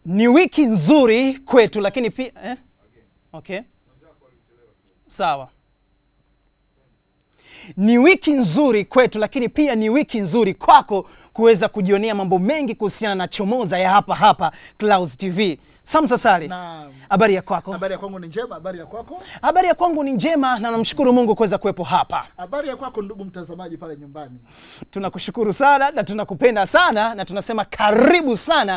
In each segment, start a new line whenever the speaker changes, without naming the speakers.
Ni wiki nzuri kwetu, lakini pia eh? Okay, sawa. Ni wiki nzuri kwetu, lakini pia ni wiki nzuri kwako kuweza kujionea mambo mengi kuhusiana na chomoza ya hapa hapa Clouds TV. Samsa Sali,
Naam.
habari ya kwako?
Habari ya kwangu ni njema. Habari ya kwako?
Habari ya kwangu ni njema na namshukuru Mungu kuweza kuwepo hapa.
Habari ya kwako ndugu mtazamaji pale nyumbani.
Tunakushukuru sana na tunakupenda sana na tunasema karibu sana.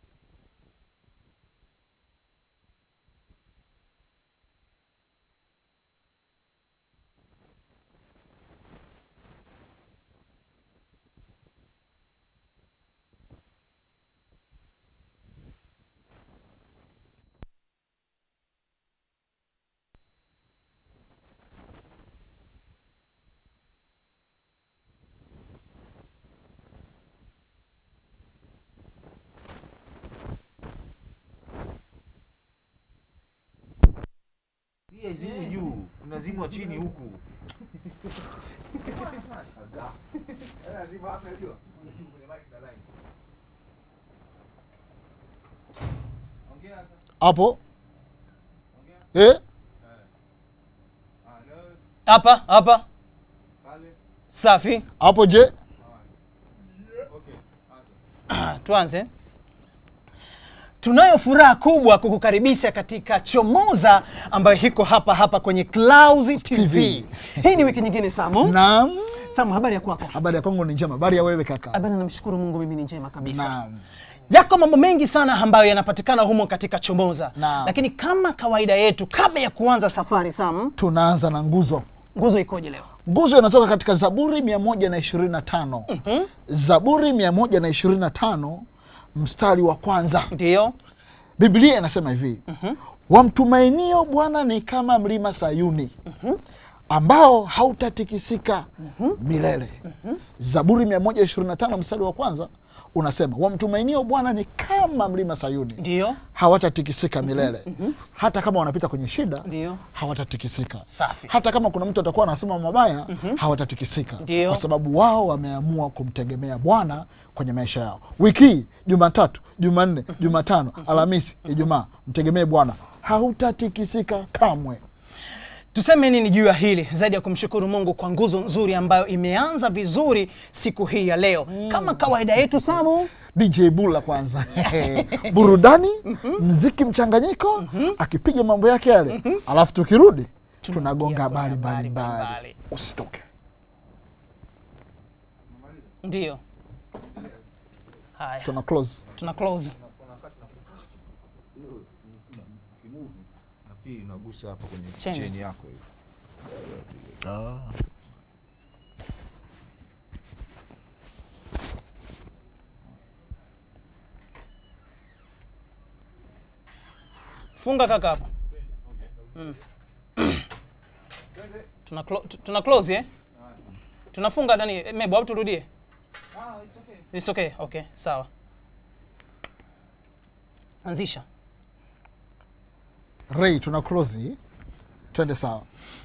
Pia izimwe juu, unazimwa chini huku.
Hapo. Eh?
Hapa hapa, safi.
Hapo je?
Tuanze. Tunayo furaha kubwa kukukaribisha katika Chomoza ambayo iko hapa hapa kwenye Clouds TV.
TV.
Hii ni wiki nyingine Samu.
Naam.
Samu, habari ya kwako?
Habari ya kwangu ni njema. Habari ya wewe kaka?
Habari, namshukuru Mungu, mimi ni njema kabisa.
Naam.
Yako mambo mengi sana ambayo yanapatikana humo katika Chomoza,
Naam.
lakini kama kawaida yetu, kabla ya kuanza safari, Sam,
Tunaanza na nguzo.
nguzo ikoje leo?
Nguzo inatoka katika Zaburi 125. Zaburi 125 mstari wa kwanza.
Ndiyo,
Biblia inasema hivi wamtumainio Bwana ni kama mlima Sayuni ambao hautatikisika milele. Zaburi 125 mstari wa kwanza unasema wamtumainio Bwana ni kama mlima Sayuni
ndiyo,
hawatatikisika milele. Hata kama wanapita kwenye shida
Ndiyo.
hawatatikisika.
Safi.
Hata kama kuna mtu atakuwa anasema mabaya hawatatikisika,
Ndiyo.
kwa sababu wao wameamua kumtegemea Bwana kwenye maisha yao. Wiki hii Jumatatu, Jumanne, Jumatano, Alhamisi, Ijumaa, mtegemee Bwana, hautatikisika kamwe.
tuseme nini juu ya hili zaidi ya kumshukuru Mungu kwa nguzo nzuri ambayo imeanza vizuri siku hii ya leo. Kama kawaida yetu, Samu,
DJ Bula kwanza burudani, mziki mchanganyiko, akipiga mambo yake yale, alafu tukirudi tunagonga habari
habari
mbalimbali.
mbalimbali.
Usitoke.
ndiyo. Haya,
Tuna close.
tuna close.
Nafikiri unagusa hapa kwenye
Cheni.
cheni yako hiyo.
Funga kaka hapo. Mm. tuna, clo tu- tuna close eh? Tunafunga nani eh, Mebo au turudie? It's okay. Okay, sawa. Anzisha.
Ray, tuna close, twende sawa.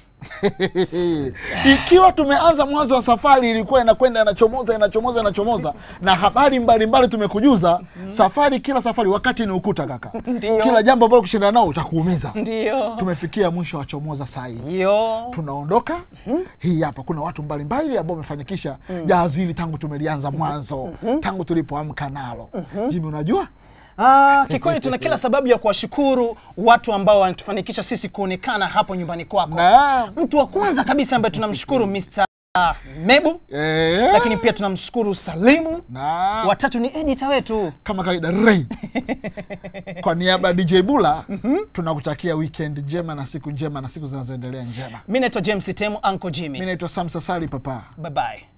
Ikiwa tumeanza mwanzo wa safari ilikuwa inakwenda inachomoza inachomoza inachomoza, na habari mbalimbali tumekujuza. Safari kila safari wakati ni ukuta kaka,
Ndio.
kila jambo ambalo kushindana nao utakuumiza.
Ndio.
Tumefikia mwisho wa chomoza saa hii,
Yo.
tunaondoka. Hii hapa kuna watu mbalimbali ambao wamefanikisha jahazi hili tangu tumelianza mwanzo, tangu tulipoamka nalo. Jimi, unajua
Ah, kikweli tuna kila sababu ya kuwashukuru watu ambao wanatufanikisha sisi kuonekana hapo nyumbani kwako.
Naam.
Mtu wa kwanza kabisa ambaye tunamshukuru Mr. Mebu,
Eh,
lakini pia tunamshukuru Salimu.
naam.
Watatu ni editor wetu.
kama kawaida Ray, kwa niaba ya DJ Bula tunakutakia weekend njema na siku njema na siku zinazoendelea njema.
Mimi naitwa James Temu, Uncle Jimmy.
Mi naitwa Sam Sasali papa.
Bye bye.